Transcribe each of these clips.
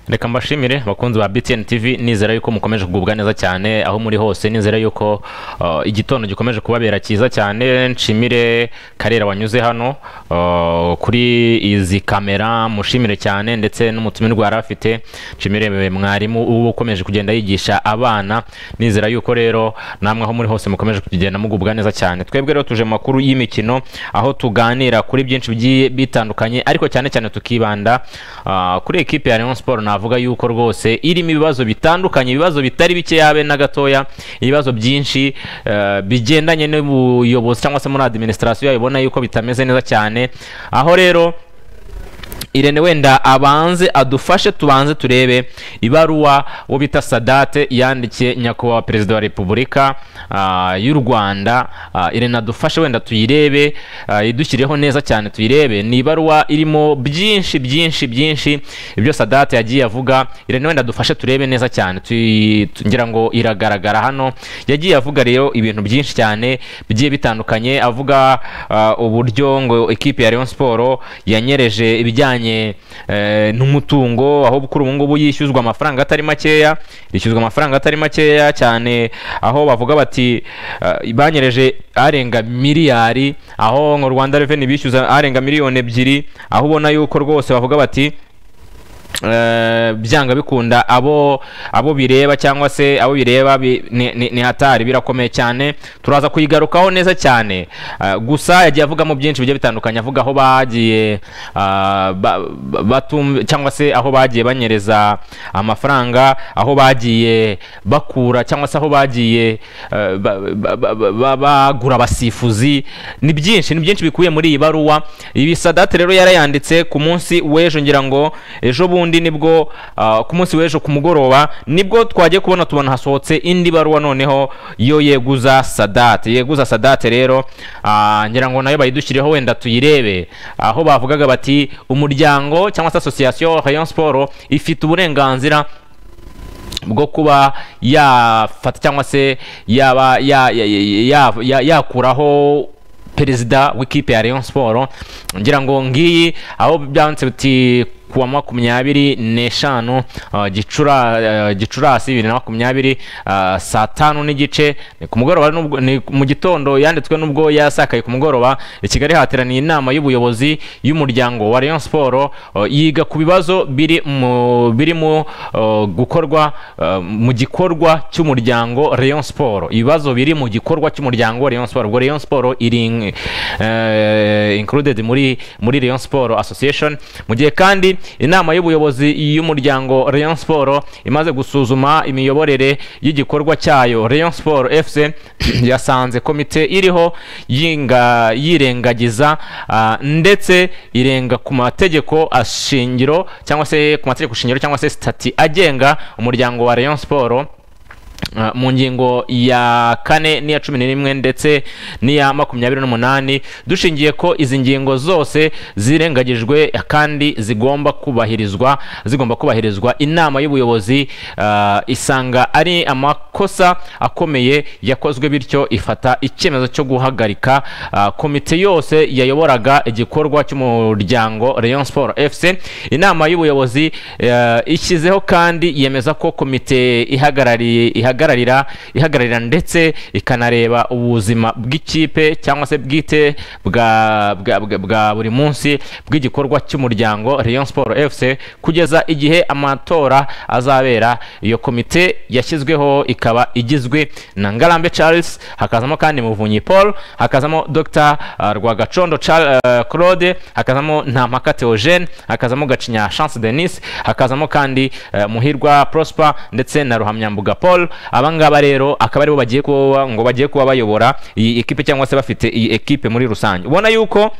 reka mbashimire bakunzi ba btn tv nizera yuko mukomeje kugubwa neza cyane aho muri hose nizera yuko uh, igitondo gikomeje kubabera cyiza cyane nshimire karera wanyuze hano uh, kuri izi kamera mushimire cyane ndetse n'umutumirwa yari afite nshimire mwarimu uba ukomeje kugenda yigisha abana nizera yuko rero namwe aho muri hose mukomeje kugenda mugubwa neza cyane twebwe rero tuje mu makuru y'imikino aho tuganira kuri byinshi bigiye bitandukanye ariko cyane cyane tukibanda uh, kuri ekipe ya Rayon Sport navuga yuko rwose irimo ibibazo bitandukanye ibibazo bitari bike yabe na gatoya ibibazo byinshi uh, bigendanye n'ubuyobozi cyangwa se muri administration yayo ibona yuko bitameze neza cyane aho rero Irene wenda abanze adufashe tubanze turebe ibaruwa wo bita Sadate yandikiye nyakubahwa perezida wa repubulika uh, y'u Rwanda uh, Irene adufashe wenda tuyirebe uh, idushyirireho neza cyane tuyirebe ni ibaruwa irimo byinshi byinshi byinshi ibyo Sadate yagiye avuga Irene wenda adufashe turebe neza cyane ngira ngo iragaragara hano yagiye avuga rero ibintu byinshi cyane bigiye bitandukanye avuga uburyo ngo ekipe ya Rayon Sport yanyereje ibijyanye n'umutungo aho kuri ubu ngubu yishyuzwa amafaranga atari makeya yishyuzwa amafaranga atari makeya cyane aho bavuga bati banyereje arenga miliyari aho mu rwanda reveni bishyuza arenga miliyoni ebyiri aho ubona yuko rwose bavuga bati byanga bikunda abo abo bireba cyangwa se abo bireba ni hatari birakomeye cyane turaza kuyigarukaho neza cyane gusa yagiye avugamo byinshi bigiye bitandukanye avuga aho bagiye cyangwa se aho bagiye banyereza amafaranga aho bagiye bakura cyangwa se aho bagiye bagura abasifuzi ni byinshi ni byinshi bikubiye muri iyi baruwa ibi sadate rero yarayanditse ku munsi w'ejo ngira ngo ejo bundi ubundi nibwo ku munsi w'ejo ku mugoroba nibwo twagiye kubona tubona hasohotse indi baruwa noneho yo yeguza sadate yeguza sadate rero ngira ngo nayo bayidushyirireho wenda tuyirebe aho bavugaga bati umuryango cyangwa se asosiyasiyo rayon siporo ifite uburenganzira bwo kuba yafata cyangwa se yaba yakuraho perezida w'ikipe ya rayon siporo ngira ngo ngiyi aho byanditse biti kuwa makumyabiri n'eshanu uh, gicurasi bibiri na makumyabiri uh, saa tanu n'igice ku mugoroba ni mu gitondo yanditswe n'ubwo yasakaye ku mugoroba i kigali hateraniye inama y'ubuyobozi y'umuryango wa rayon siporo uh, yiga ku bibazo biri mu birimo gukorwa mu gikorwa cy'umuryango rayon siporo ibibazo biri mu gikorwa cy'umuryango rayon siporo ubwo rayon siporo iri included muri muri rayon siporo association mu gihe kandi inama y'ubuyobozi y'umuryango rayon siporo imaze gusuzuma imiyoborere y'igikorwa cyayo rayon siporo fc yasanze komite iriho yirengagiza ndetse irenga ku mategeko ashingiro cyangwa se ku mategeko shingiro cyangwa se sitati agenga umuryango wa rayon siporo mu ngingo ya kane n'iya cumi n'imwe ndetse n'iya makumyabiri n'umunani dushingiye ko izi ngingo zose zirengagijwe kandi zigomba kubahirizwa zigomba kubahirizwa inama y'ubuyobozi isanga ari amakosa akomeye yakozwe bityo ifata icyemezo cyo guhagarika komite yose yayoboraga igikorwa cy'umuryango rayon sport fc inama y'ubuyobozi ishyizeho kandi yemeza ko komite ihagarariye ihagararira ihagararira ndetse ikanareba ubuzima bw'ikipe cyangwa se bwite bwa bwa buri munsi bw'igikorwa cy'umuryango Rayon Sport FC kugeza igihe amatora azabera iyo komite yashyizweho ikaba igizwe na Ngarambe Charles hakazamo kandi Muvunyi Paul hakazamo Dr Rwagacondo Claude hakazamo Ntampaka Theogene hakazamo Gacinya Chance Denis hakazamo kandi Muhirwa Prosper ndetse na Ruhamyambuga Paul aba ngaba rero akaba aribo bagiye kuba ngo bagiye kuba bayobora iyi ekipe cyangwa se bafite iyi ekipe muri rusange ubona yuko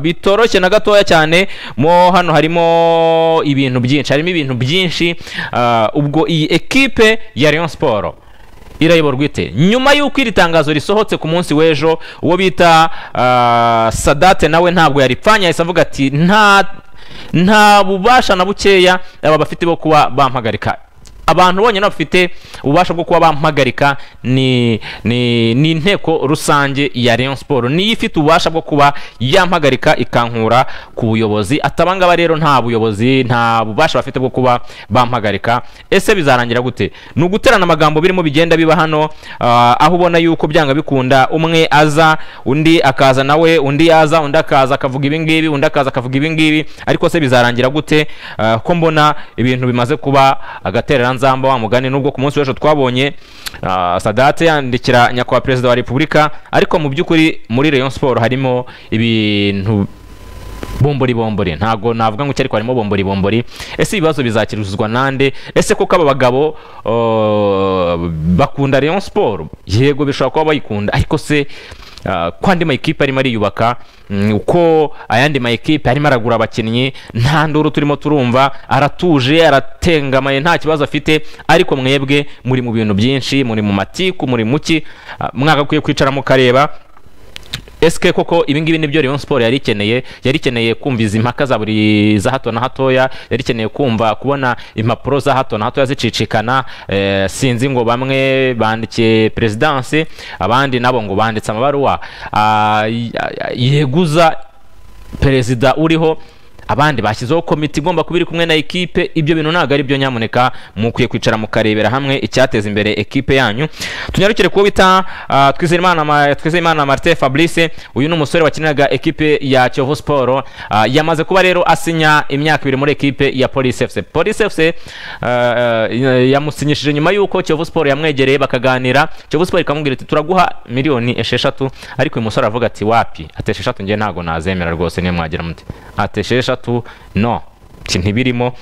bitoroshye na gatoya cyane mo hano harimo ibintu byinshi harimo ibintu byinshi ubwo iyi ekipe ya Rayon Sport irayoborwa ite nyuma y'uko iri tangazo risohotse ku munsi w'ejo uwo bita sadate nawe ntabwo yaripfanye yahise avuga ati nta bubasha na bukeya aba bafite bo kuba bampagarika abantu bonyine bafite ububasha bwo kuba bampagarika ni ni ni inteko rusange ya Rayon Sport niyo ifite ububasha bwo kuba yampagarika ikankura ku buyobozi atabangaba rero nta buyobozi nta bubasha bafite bwo kuba bampagarika ese bizarangira gute ni uguterana amagambo birimo bigenda biba hano ah, aho ubona yuko byanga bikunda umwe aza undi akaza nawe undi yaza undi akaza akavuga ibi ngibi undi akaza akavuga ibi ngibi ariko se bizarangira gute Ah, ko mbona ibintu bimaze kuba agatereranzamba wa mugani nubwo ku munsi w'ejo twabonye ah, sadate yandikira nyakubahwa perezida wa repubulika ariko mu by'ukuri muri rayon siporo harimo ibintu bombori bombori ntabwo navuga ngo iki ariko harimo bombori bombori ese ibibazo bizakirizwa nande ese koko aba bagabo uh, bakunda rayon siporo yego bishobora kuba bayikunda ariko se uh, ko andi makipe arimo ariyubaka mm, uko ayandi makipe arimo aragura abakinnyi nta nduru turimo turumva aratuje aratengamaye nta kibazo afite ariko mwebwe muri mu bintu byinshi muri mu matiku muri muki uh, mwagakwiye kwicara mukareba ese koko ibingibi nibyo Rayon Sport yari ikeneye yari ikeneye kumva izi mpaka za buri za hato na hatoya yari ikeneye kumva kubona impapuro za hato na hatoya zicicikana eh, sinzi ngo bamwe bandikiye perezidansi abandi nabo ngo banditse amabaruwa ah, y- y- yeguza perezida uriho abandi bashyizeho komite igomba kuba iri kumwe na ekipe ibyo bintu ntabwo ari byo nyamuneka mukwiye kwicara mukarebera hamwe icyateza imbere ekipe yanyu tunyarukire kuwo bita ah, Twizerimana Ma- Twizerimana Martin Fabrice uyu ni umusore wakiniraga ekipe ya Kiyovu Sport ah, yamaze kuba rero asinya imyaka ibiri muri ekipe ya Police FC Police FC ah, ah, yamusinyishije nyuma yuko Kiyovu Sport yamwegereye bakaganira Kiyovu Sport ikamubwira iti turaguha miliyoni esheshatu ariko uyu musore aravuga ati wapi ati esheshatu njye ntabwo nazemera rwose niyo mwagira muti ati esheshatu no iki ntibirimo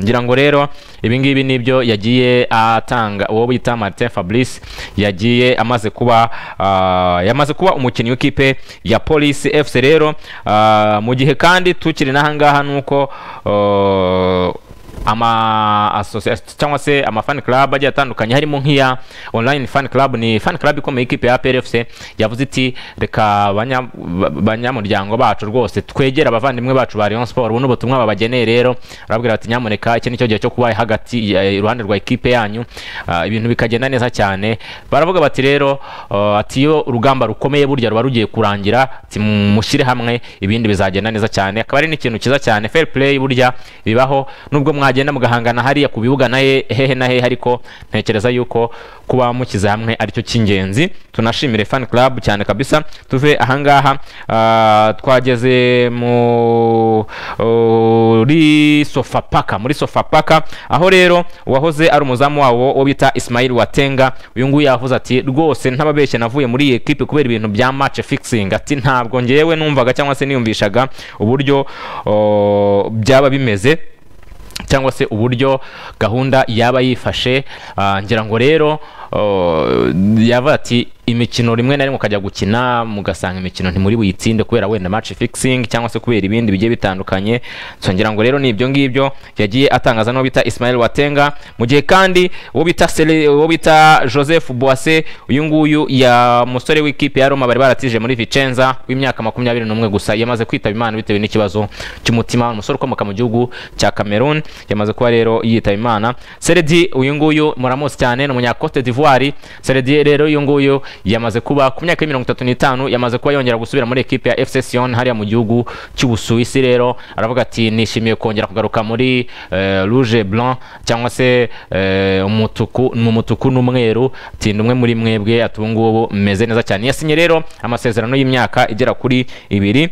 ngira ngo rero ibingibi nibyo yagiye atanga uwo bita martin fabrice yagiye amaze kuba ah, yamaze kuba umukinnyi w'ikipe ya polisi fc rero ah, mu gihe kandi tukiri n'ahangaha ni uko ah, ama association cyangwa se ama fan club agiye atandukanye harimo nk'iya online fan club ni fan club ikomeye ikipe ya APR FC yavuze iti reka banya- ba- banyamuryango bacu rwose twegera abavandimwe bacu ba Rayon Sport ubu n'ubutumwa babageneye rero barabwira bati nyamuneka iki nicyo gihe cyo kuba hagati eh, iruhande rwa ikipe yanyu ah, ibintu bikagenda neza cyane baravuga bati rero ah, ati iyo urugamba rukomeye burya ruba rugiye kurangira ati mushyire hamwe ibindi bizagenda neza cyane akaba ari n'ikintu cyiza cyane fair play burya bibaho nubwo mwagenda mugahangana hariya ku bibuga na he- hehe na hehe ariko ntekereza yuko kuba mukize hamwe aricyo cy'ingenzi tunashimire fan club cyane kabisa tuve ahangaha ah, twageze mu muri sofapaka muri sofapaka aho rero uwahoze ari umuzamu wabo wo bita Ismail Watenga uyu nguyu yavuze ati rwose ntababeshye navuye muri iyi ekipe kubera ibintu bya match fixing ati ntabwo ngewe numvaga cyangwa se niyumvishaga uburyo oh, byaba bimeze cyangwa se uburyo gahunda yaba yifashe ah, ngira ngo rero oh, yaba ati imikino rimwe na rimwe ukajya gukina mugasanga imikino ntimuri buyitsinde kubera wenda match fixing cyangwa se kubera ibindi bigiye bitandukanye so ngira ngo rero ni ibyo ngibyo yagiye atangaza n'uwo bita Ismail Watenga mu gihe kandi uwo bita Sele- uwo bita Joseph Boase uyu nguyu ya musore w'ikipe ya Roma bari baratije muri Vicenza w'imyaka makumyabiri n'umwe gusa yamaze kwitaba Imana bitewe n'ikibazo cy'umutima umusore ukomoka mu gihugu cya Cameroon yamaze kuba rero yitaba Imana Seredi uyu nguyu muramuzi cyane ni umunya Cote d'Ivoire Seredi rero uyu nguyu yamaze kuba ku myaka mirongo itatu n'itanu yamaze kuba yongera gusubira muri ekipe ya FC Sion hariya mu gihugu cy'Ubusuwisi rero aravuga ati nishimiye kongera kugaruka muri eh, rouge et blanc cyangwa se eh, umutuku mu mutuku n'umweru tinda umwe muri mwebwe ati ubu ngubu meze neza cyane yasinye rero amasezerano y'imyaka igera kuri ibiri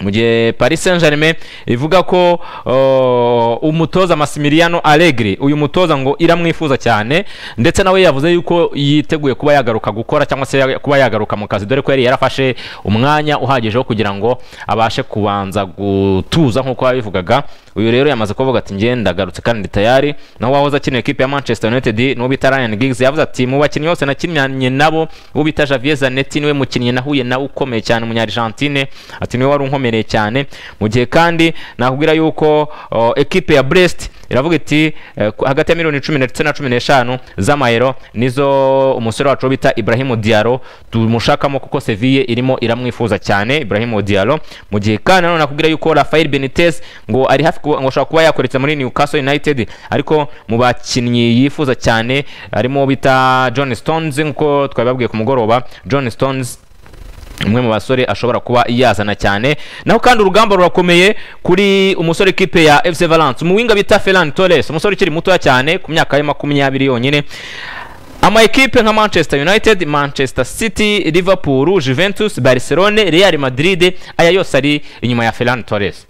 mu gihe Paris Saint-Germain ivuga ko uh, umutoza Massimiliano Allegri uyu mutoza ngo iramwifuza cyane ndetse nawe yavuze yuko yiteguye kuba yagaruka gukora cyangwa se ya- kuba yagaruka mu kazi dore ko yari yarafashe umwanya uhagije wo kugira ngo abashe kubanza gutuza nk'uko yabivugaga uyu rero yamaze kuvuga ati njye ndagarutse kandi ndi tayari naho wahoze akina ikipe ya Manchester United n'uwo bita Ryan Giggs yavuze ati mu bakinnyi bose nakinnye nabo uwo bita Javier Zanetti niwe mukinnyi nahuye nawe ukomeye cyane umunya Argentine ati niwe wari unkomereye cyane mu gihe kandi nakubwira yuko o, ekipe ya Brest iravuga iti eh, ku- hagati ya miliyoni cumi ndetse na cumi n'eshanu z'amayero nizo umusore wacu wo bita Ibrahim Diallo tumushakamo kuko Seville irimo iramwifuza cyane Ibrahim Diallo mu gihe kandi nanone nakubwira yuko Rafael Benitez ngo ari hafi kuba- ngo ashobora kuba yakoretse muri Newcastle United ariko mu bakinnyi yifuza cyane harimo bita John Stones nk'uko twabibabwiye ku mugoroba John Stones umwe mu basore ashobora kuba yazana cyane naho kandi urugamba rurakomeye kuri umusore kipe ya FC Valence umuwinga bita Ferran Torres umusore ukiri mutoya cyane ku myaka ya makumyabiri yonyine ama ekipe nka manchester united manchester city liverpool juventus barcelone real madrid aya yose ari inyuma ya ferran torres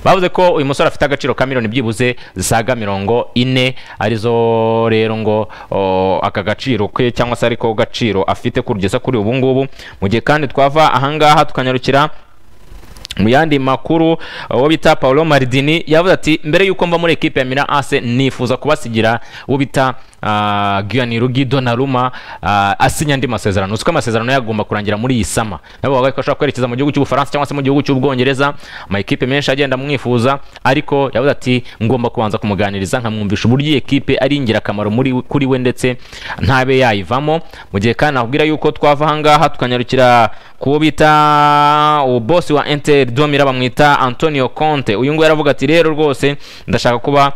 bavuze ko uyu musore afite agaciro ka miliyoni byibuze zisaga mirongo ine arizo rero ngo o, aka gaciro ke cyangwa se ariko gaciro afite kugeza kuri ubu ngubu mu gihe kandi twava ahangaha tukanyarukira mu yandi makuru uwo bita Paolo Maldini yavuze ati mbere yuko mba muri ekipe ya Milan AC nifuza kubasigira uwo bita ah, Gianluigi Donnarumma ah, asinya andi masezerano uzi ko amasezerano yagomba kurangira muri iyi sama nabo bavuga ko ashobora kwerekeza mu gihugu cy'Ubufaransa cyangwa se mu gihugu cy'Ubwongereza ama ekipe menshi agenda amwifuza ariko yavuze ati ngomba kubanza kumuganiriza nkamwumvisha uburyo iyi ekipe ari ingirakamaro muri kuri we ndetse ntabe yayivamo mu gihe kandi nakubwira yuko twava ahangaha tukanyarukira kuwo bita uwo bosi wa Inter Domira bamwita Antonio Conte uyu nguyu aravuga ati rero rwose ndashaka kuba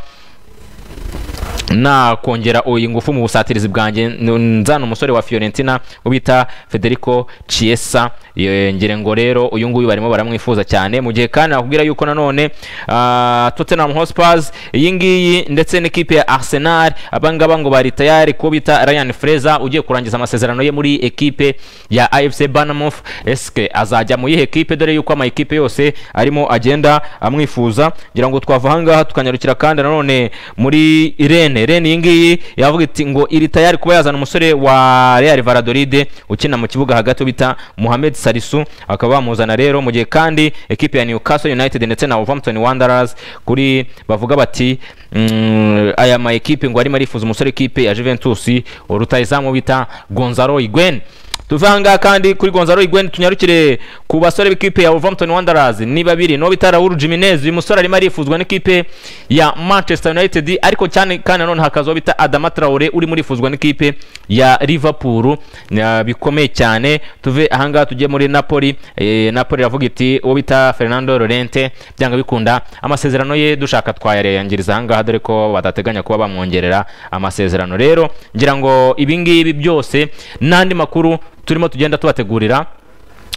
nakongera uyu ngufu mu busatirizi bwanjye n- nzana umusore wa Fiorentina ubita Federico Chiesa Ye- ngira ngo rero uyu nguyu barimo baramwifuza cyane mu gihe kandi nakubwira yuko nanone ah, Tottenham Hotspur iyi ngiyi ndetse n'ikipe ya Arsenal aba ngaba ngo bari tayari kuwo bita Ryan Fraser ugiye kurangiza amasezerano ye muri ekipe ya AFC Bournemouth eske azajya mu yihe ekipe dore yuko ama ekipe yose arimo agenda amwifuza ngira ngo twava ahangaha tukanyarukira kandi nanone muri Irene Irene iyi ngiyi yavuga iti ngo iri tayari kuba yazana umusore wa Real Valladolid ukina mu kibuga hagati bita Mohamed Salisu akaba bamuzana rero mu gihe kandi ekipe ya Newcastle United ndetse na Wolverhampton Wanderers kuri bavuga bati mm, aya ma ekipe ngo arimo arifuza umusore ekipe ya Juventus urutayizamu bita Gonzalo Higuain tuve ahangaha kandi kuri Gonzalo Higuain tunyarukire ku basore b'ikipe ya Wolverhampton Wanderers ni babiri no bita Raul Jimenez uyu musore arimo arifuzwa n'ikipe ya Manchester United ariko cyane kandi nanone hakaza uwo bita Adama Traore urimo urifuzwa n'ikipe ya Liverpool Na- bikomeye cyane tuve ahangaha tujye muri Napoli Eh, Napoli iravuga iti uwo bita Fernando Llorente byanga bikunda amasezerano ye dushaka twayarengiriza ahangaha dore ko badateganya kuba bamwongerera amasezerano rero ngira ngo ibingibi byose n'andi makuru turimo tugenda tubategurira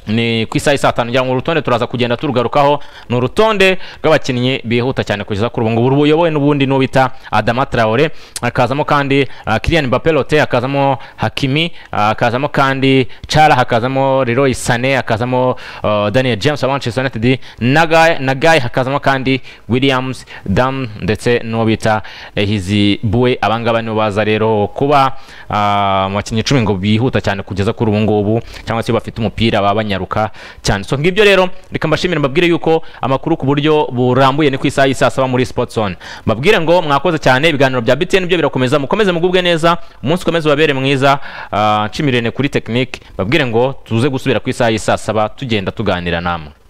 ni ku isaha saa tanu cyangwa urutonde turaza kugenda turugarukaho ni urutonde rw'abakinnyi bihuta cyane kugeza kuri ubu ngubu ruyobowe n'ubundi n'uwo bita Adama Traore hakazamo kandi uh, Kylian Mbappe Lotte hakazamo Hakimi uh, hakazamo kandi Chara hakazamo Leroy Sané hakazamo uh, Daniel James wa Manchester United Nagai Nagai hakazamo kandi Williams Dam ndetse n'uwo bita Hizi Bue abangaba nibo baza rero kuba ah, mu bakinnyi icumi ngo bihuta cyane kugeza kuri ubu ngubu cyangwa se bafite umupira baba banyaruka cyane so ngibyo rero reka mbashimire mbabwire yuko amakuru ku buryo burambuye ni ku isaha y'isaa saba muri Sport Zone mbabwire ngo mwakoze cyane ibiganiro bya BTN byo birakomeza mukomeze mugubwe neza umunsi ukomeze ubabere mwiza ah, nshimirirene kuri technique mbabwire ngo tuze gusubira ku isaha y'isaa saba tugenda tuganira namwe